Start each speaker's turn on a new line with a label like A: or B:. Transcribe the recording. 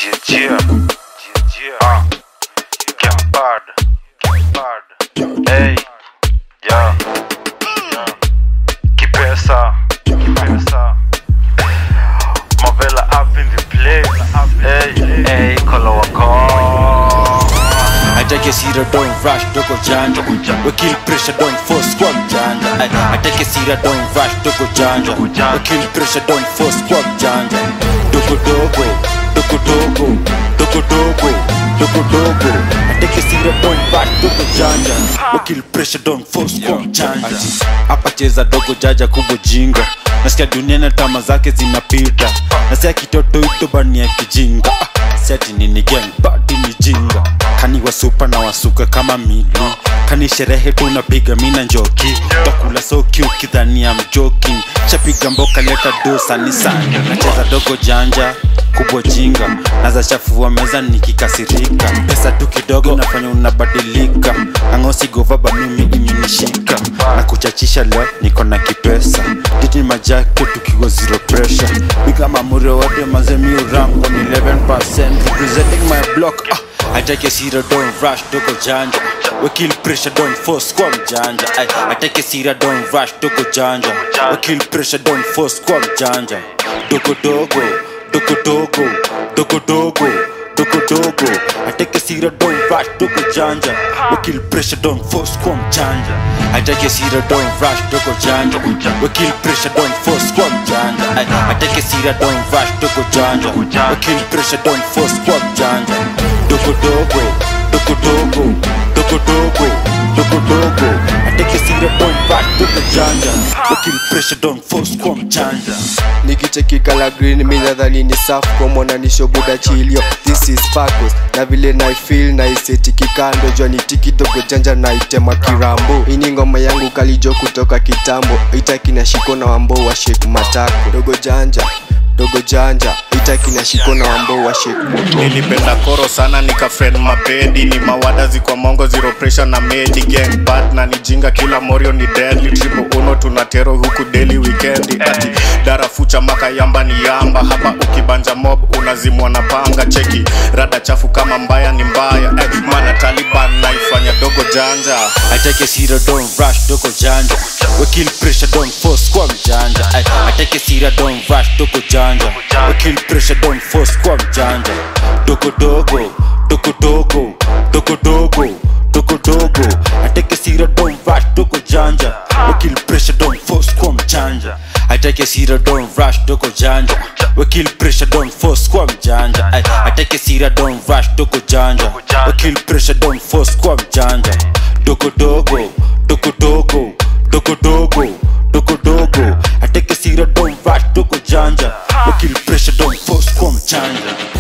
A: Jia, Jia, ah, get bad, get bad, hey, yeah, yeah. Kipesa, Kipesa, Mavela up in the place, hey, hey, Kolo wako.
B: I take a seat, don't rush, doko janja. We kill pressure, don't force squad janja. I, I take a seat, don't rush, doko janja. We kill pressure, don't force squad janja. Doko dogo, doko dogo, doko dogo, doko dogo. I take a seat, don't rush, doko janja. We kill pressure, don't force squad janja. Hapa cheza dogo jaja kubwa jinga. Nasikia dunia na tama zake zinapita. Nasikia kitoto ito bani ya kijinga. Ah, Seti nini gang, badi ni jinga kani wasupa na wasuka kama mili kani sherehe tunapiga mina njoki takula soki ukidhania mjoking shapiga mboka leta dosa ni sanga nacheza dogo janja kubwa jinga naza chafua meza nikikasirika pesa tu kidogo nafanya unabadilika angosi govaba mimi imenishika na kuchachisha leo niko na kipesa titi majake tukiwa zero pressure biga mamure wote mazemi urango ni 11% representing my block ah. I take a seat, don't rush, doko janja. We kill pressure, don't force, squam janja. I, I take a seat, don't rush, doko janja. We kill pressure, don't force, squam janja. Doko dogo, doko dogo, doko dogo, doko dogo. I take a seat, don't rush, doko janja. We kill pressure, don't force, squam janja. I take a seat, don't rush, doko janja. We kill pressure, don't force, squam janja. I, I take a seat, don't rush, doko janja. We kill pressure, don't force, squam janja dogo dogo dogo dogo dogo dogo dogo dogo ateke sira don back dogo janja wakil pressure don force kwa mchanja
C: nikicheki kala green mi nadhani ni safu kwa mwananisho buda chilio this is Pacos na vile naifil na iseti kikando jwani tiki dogo janja na itema kirambo ini ngoma yangu kalijo kutoka kitambo itaki na shiko na wambo wa shake matako dogo janja dogo janja itaki na shiko na wambo wa shake
D: nilipenda koro sana nikafriend mapedi ni mawadazi kwa mongo zero pressure na medi gang bad na nijinga kila morio ni deadly triple uno tunatero huku daily weekendi ati darafucha maka yamba ni yamba hapa ukibanja mob unazimwa na panga cheki rada chafu kama mbaya ni mbaya eh, mana taliban naifanya dogo janja
B: ateke sira don rush dogo janja wakil pressure don force kwa mjanja ateke sira don rush dogo janja wakil pressure don force kwa mjanja dogo dogo dogo dogo dogo dogo dogo dogo ateke sira don rush dogo janja wakil pressure don force kwa mjanja ateke sira don rush dogo janja wakil pressure don force kwa mjanja ateke sira don rush dogo janja wakil pressure don force kwa mjanja dogo dogo dogo dogo dogo dogo dogo dogo ateke sira don rush dogo janja wakil pressure don force kwa mjanja